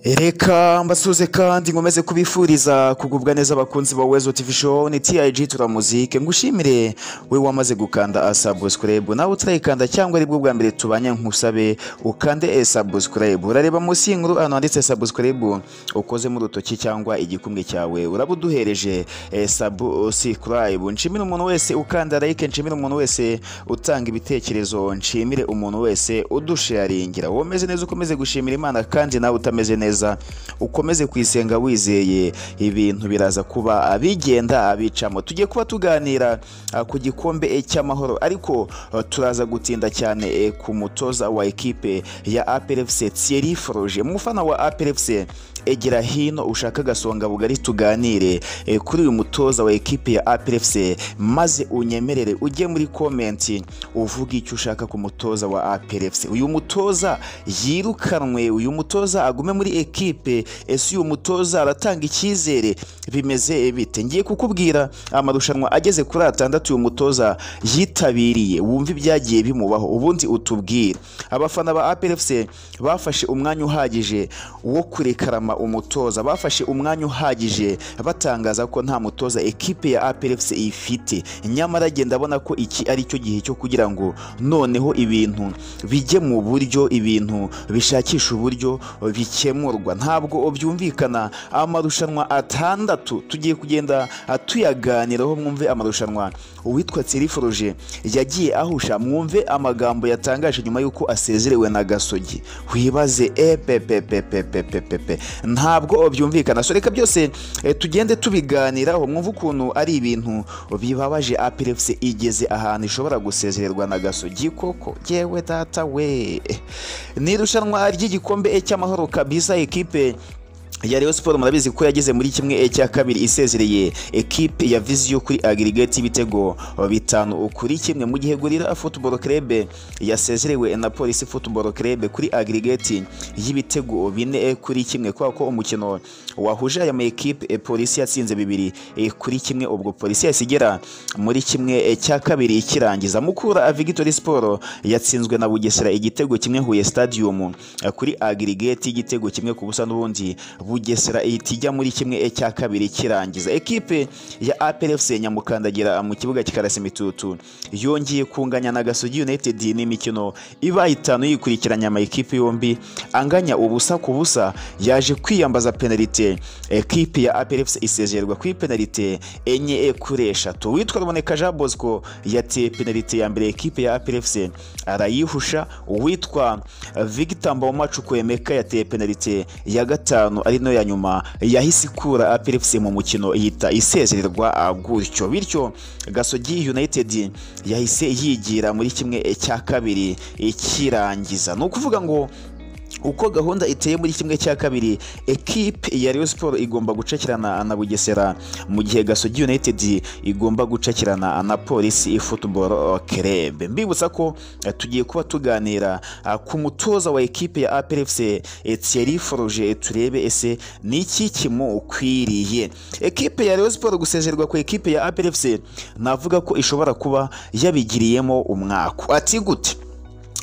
reka mbasuze kandi nkomeze kubifuriza kugubwa neza abakunzi ba wezo tv show ni tiyayiji turamuzike ngushimire we wamaze gukanda asabusikurayibu nawe utarayikanda cyangwa aribwo bwa mbere tubanye nkusabe ukande esabusikurayibu urareba munsi y'inkuru ahantu handitse sabusikurayibu ukoze mu rutoki cyangwa igikumwe cyawe uraba uduhereje sabusikurayibu nshimire umuntu wese ukanda like nshimire umuntu wese utanga ibitekerezo nshimire umuntu wese udusharingira womeze neza ukomeze gushimira imana kandi nawe utameze neza ukomeze kwisenga wizeye ibintu biraza kuba abigenda abicamo tujye kuba tuganira ah, ku gikombe eh, cy'amahoro ariko ah, turaza gutinda cyane eh, ku mutoza wa ekipe ya APRFC Thierry Froge umufana wa APRFC egera hino ushaka agasonga bugari tuganire eh, kuri uyu mutoza wa ekipe ya APRFC maze unyemerere ujye muri komenti uvuge icyo ushaka ku mutoza wa APRFC uyu mutoza yirukanwe uyu mutoza agume muri ekipe ese uyu mutoza aratanga icyizere bimeze bite ngiye kukubwira amarushanwa ageze kuri atandatu uyu mutoza yitabiriye wumve ibyagiye bimubaho ubundi utubwire abafana ba APRFC bafashe umwanya uhagije wo kurekarama umutoza bafashe umwanya uhagije batangaza ko nta mutoza ekipe ya APRFC ifite nyamara agenda abona ko iki ari cyo gihe cyo kugira ngo noneho ibintu bijye mu buryo ibintu bishakisha uburyo bikemurwa ntabwo byumvikana amarushanwa atandatu tugiye kugenda tuyaganiraho mwumve amarushanwa uwitwa Thierry Froge yagiye ahusha mwumve amagambo yatangaje nyuma y'uko asezerewe na Gasogi wibaze epepepepepepepe ntabwo byumvikana so reka byose eh, tugende tubiganiraho mwumve ukuntu ari ibintu bibabaje APRFC igeze ahantu ishobora gusezererwa na Gasogi koko yewe data we ni irushanwa ry'igikombe eh, cy'amahoro kabisa ekipe ya Rayon Sport murabizi ko yageze muri kimwe eh, cya kabiri isezereye ekipe ya Visio kuri aggregate ibitego bitanu kuri kimwe mu gihe Gorilla Football Club yasezerewe na Police Football Club kuri aggregate y'ibitego bine eh, kuri kimwe kwa ko umukino wahuje aya ma ekipe eh, Police yatsinze bibiri eh, kuri kimwe ubwo Police yahise igera muri kimwe eh, cya kabiri ikirangiza Mukura Victory Sport yatsinzwe na Bugesera igitego kimwe Huye Stadium eh, kuri aggregate y'igitego kimwe ku busa n'ubundi Bugesera ihita ijya muri kimwe eh, cya kabiri kirangiza ekipe ya APRFC Nyamukandagira mu kibuga kikarasa imitutu yongeye kunganya na Gasogi United n'imikino ibaye itanu yikurikiranya ama ekipe yombi anganya ubusa ku busa yaje kwiyambaza penalite ekipe ya APRFC isezererwa kuri penalite enye eh, kuri eshatu witwa Ruboneka Jean Bosco yateye penalite ya mbere ekipe ya APRFC arayihusha uwitwa Victor Mbawomacukwemeka yateye penalite ya gatanu ari nayo ya nyuma yahise ikura APRFC mu mukino ihita isezererwa ah, gutyo bityo Gasogi United yahise yigira muri kimwe eh, cya kabiri eh, kirangiza ni ukuvuga ngo uko gahunda iteye muri kimwe cya kabiri ekipe ya Rayon Sport igomba gucakirana na Bugesera mu gihe Gasogi United igomba gucakirana na Police Football Club mbibutsa ko eh, tugiye kuba tuganira ah, ku mutoza wa ekipe ya APRFC eh, Thierry Froge turebe ese ni iki kimukwiriye ekipe ya Rayon Sport gusezerwa ku ekipe ya APRFC navuga ko ishobora kuba yabigiriyemo umwaka ati gute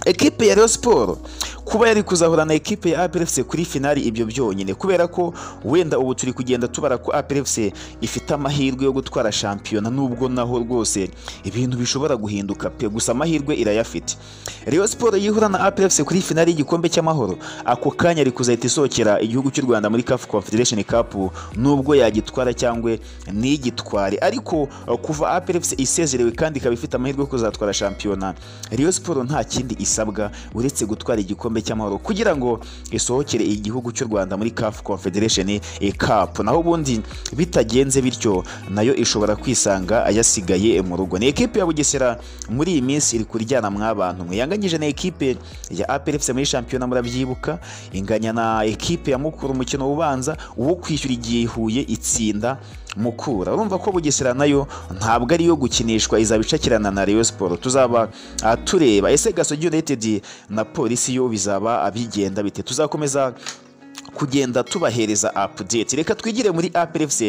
ekipe ya Rayon Sport kuba yari kuzahura na ekipe ya APRFC kuri finali ibyo byonyine kubera ko wenda ubu turi kugenda tubara ko APRFC ifite amahirwe yo gutwara shampiyona nubwo naho rwose ibintu bishobora guhinduka pe gusa amahirwe irayafite Rayon Sport yihura na APRFC kuri finali y'igikombe cy'amahoro ako kanya ari kuzahita isohokera igihugu cy'u Rwanda muri CAF Confederation Cup nubwo yagitwara cyangwa ntigitware ariko uh, kuva APRFC isezerewe kandi ikaba ifite amahirwe yo kuzatwara shampiyona Rayon Sport nta kindi isabwa uretse gutwara igikombe igikombe cy'amahoro kugira ngo isohokere igihugu cy'u Rwanda muri CAF Confederation Cup naho ubundi bitagenze bityo nayo ishobora kwisanga ayasigaye mu rugo ni ekipe ya Bugesera muri iyi minsi iri kuryana mw'abantu mwiyanganyije na ekipe ya APRFC muri shampiyona murabyibuka inganya na ekipe ya Mukura umukino ubanza uwo kwishyura igihe Huye itsinda Mukura urumva ko Bugesera nayo ntabwo ari iyo gukinishwa izabicakirana na Rayon Sport tuzaba ah, tureba ese Gasogi United na Polisi yo bizaba bigenda bite tuzakomeza kugenda tubahereza update reka twigire muri APRFC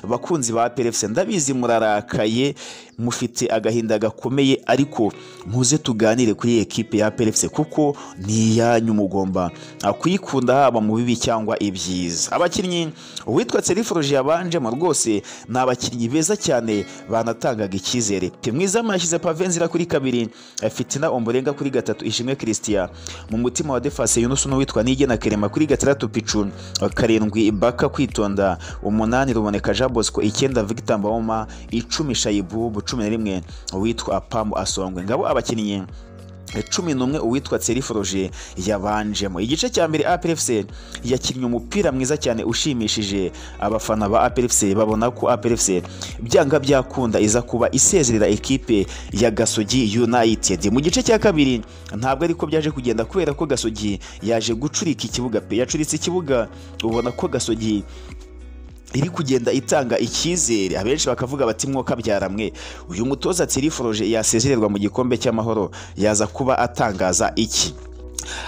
bakunzi ba APRFC ndabizi murarakaye mufite agahinda gakomeye ariko muze tuganire kuri iyi ekipe ya APRFC kuko ni iyanyu mugomba ah, kuyikunda haba mu bibi cyangwa ibyiza abakinnyi uwitwa Serifroje yabanjemo rwose ni abakinnyi beza cyane banatangaga icyizere mwiza yashyize pavenzira kuri kabiri eh, fitina omborenga kuri gatatu ishimwe christian mu mutima wa defase yunusu n'uwitwa nigena kerema kuri gatandatu picu karindwi baka kwitonda umunani ruboneka jean bosco icyenda victor mbawoma icumi shayibubu cumi na rimwe uwitwa pamu asongwe ngabo abakinnyi cumi n'umwe uwitwa Tseriforuje yabanjemo igice cya mbere APRFC yakinnye umupira mwiza cyane ushimishije abafana ba APRFC babona ko APRFC byanga byakunda iza kuba isezerera ekipe ya Gasogi United mu gice cya kabiri ntabwo ariko byaje kugenda kubera ko Gasogi yaje gucurika ikibuga pe yacuritse ikibuga ubona ko Gasogi iri kugenda itanga icyizere abenshi bakavuga bati mwoka byaramwe uyu mutoza tiriforoje yasezererwa mu gikombe cy'amahoro yaza kuba atangaza iki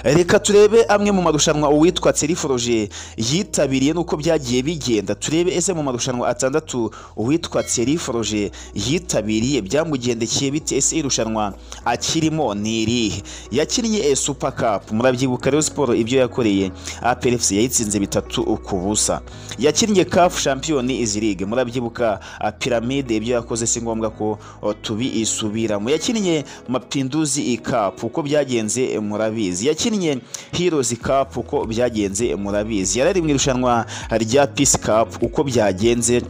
reka turebe amwe mu marushanwa uwitwa Tseriforuje yitabiriye nuko byagiye bigenda turebe ese mu marushanwa atandatu uwitwa Tseriforuje yitabiriye byamugendekeye bite ese irushanwa akirimo ni irihe yakinnye eh, Super Cup murabyibuka Rayon Sport ibyo yakoreye APRFC yayitsinze bitatu ku busa yakinnye CAF Champion Is League murabyibuka ah, Pyramide ibyo yakoze si ngombwa ko oh, tubiisubiramo yakinnye Mapinduzi i Cup uko byagenze eh, murabizi yakinnye Heroes Cup uko byagenze murabizi yarari mu irushanwa rya Peace Cup uko byagenze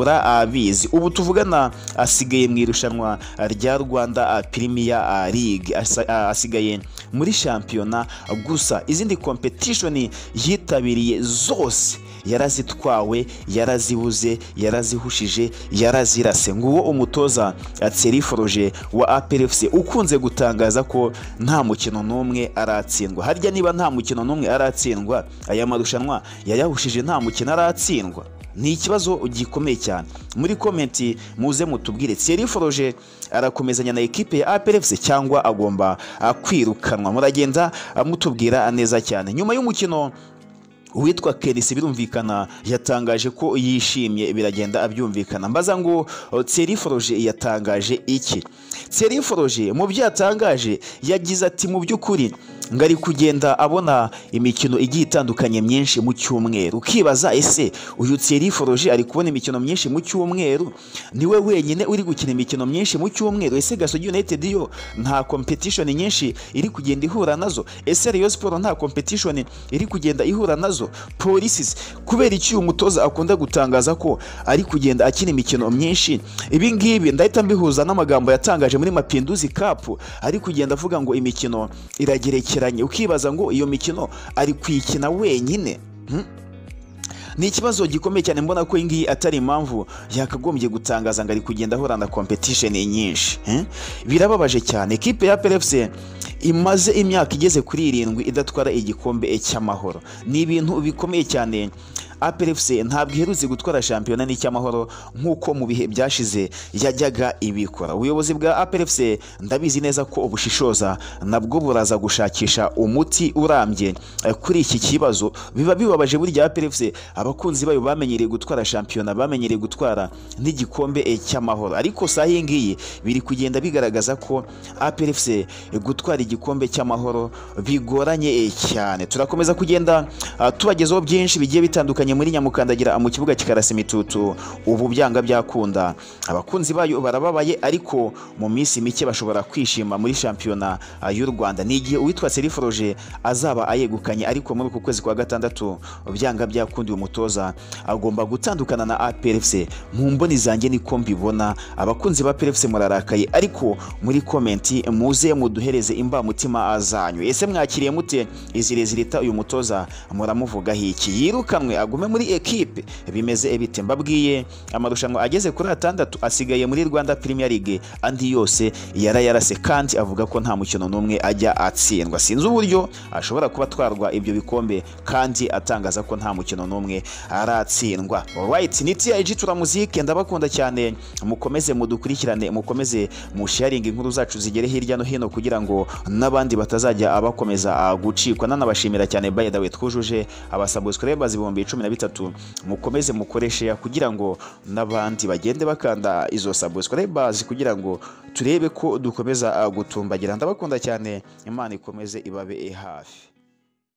murabizi ubu tuvugana asigaye mu irushanwa rya Rwanda Premier League Asa- a- asigaye muri shampiyona gusa izindi competition yitabiriye zose yarazitwawe yarazibuze yarazihushije yarazirase nguwo umutoza Tseriforuje wa APRFC ukunze gutangaza ko nta mukino n'umwe aratsindwa harya niba nta mukino n'umwe aratsindwa aya marushanwa yayahushije nta mukino aratsindwa ni ikibazo gikomeye cyane muri komenti muze mutubwire Tseriforuje arakomezanya na ekipe ya APRFC cyangwa agomba ah, kwirukanwa muragenda ah, mutubwira neza cyane nyuma y'umukino uwitwa Kenisi birumvikana yatangaje ko yishimye biragenda abyumvikana mbaza ngo Tseriforuje yatangaje iki Tseriforuje mu byo yatangaje yagize ati mu by'ukuri ngari kugenda abona imikino igiye itandukanye myinshi mu cyumweru ukibaza ese uyu Tseriforuje ari kubona imikino myinshi mu cyumweru niwe wenyine uri gukina imikino myinshi mu cyumweru ese Gasogi United yo nta competition nyinshi iri kugenda ihura nazo ese Rayon Sport nta competition iri kugenda ihura nazo policies kubera iki uyu mutoza akunda gutangaza ko ari kugenda akina imikino myinshi ibi ngibi ndahita mbihuza n'amagambo yatangaje muri Mapinduzi Cup ari kugenda avuga ngo imikino iragerekeranye ukibaza ngo iyo mikino ari kuyikina wenyine Hmm? ni ikibazo gikomeye cyane mbona ko iyi ngiyi atari impamvu yakagombye gutangaza ngo ari kugenda ahura na competition nyinshi eh? birababaje cyane ekipe ya PRFC imaze imyaka igeze kuri irindwi idatwara igikombe cy'amahoro ni ibintu bikomeye cyane APRFC ntabwo iherutse gutwara shampiyona n'icyamahoro nk'uko mu bihe byashize yajyaga ibikora ubuyobozi bwa APRFC ndabizi neza ko ubushishoza nabwo buraza gushakisha umuti urambye eh, kuri iki kibazo biba bibabaje burya APRFC abakunzi bayo bamenyereye gutwara shampiyona bamenyereye gutwara n'igikombe eh, cy'amahoro ariko saa iyi ngiyi biri kugenda bigaragaza ko APRFC eh, gutwara igikombe cy'amahoro bigoranye eh, cyane turakomeza kugenda ah, tubagezaho byinshi bigiye bitandukanye bitandukanye muri nyamukandagira mu kibuga kikarasa imitutu ubu byanga byakunda abakunzi bayo barababaye ariko mu minsi mike bashobora kwishima muri shampiyona ah, y'u Rwanda ni igihe uwitwa Serifroje azaba ayegukanye ariko muri uku kwezi kwa gatandatu byanga byakunda uyu mutoza agomba gutandukana na APRFC mu mboni zanjye niko mbibona abakunzi ba APRFC murarakaye ariko muri komenti muze muduhereze imbamutima zanyu ese mwakiriye mute izirezirita uyu mutoza muramuvugaho iki yirukanwe agomba ugume muri ekipe bimeze bite mbabwiye amarushanwa ageze kuri atandatu asigaye muri Rwanda Premier League andi yose yarayarase kandi avuga ko nta mukino n'umwe ajya atsindwa sinzi uburyo ashobora kuba atwarwa ibyo bikombe kandi atangaza ko nta mukino n'umwe aratsindwa right ni TIG turamuzike ndabakunda cyane mukomeze mudukurikirane mukomeze musharinge inkuru zacu zigere hirya no hino kugira ngo n'abandi batazajya bakomeza gucikwa nanabashimira cyane by the way twujuje abasubscribers ibihumbi cumi na bitatu mukomeze mukoreshe kugira ngo n'abandi bagende bakanda izo subscribers kugira ngo turebe ko dukomeza gutumbagira ndabakunda cyane imana ikomeze ibabe hafi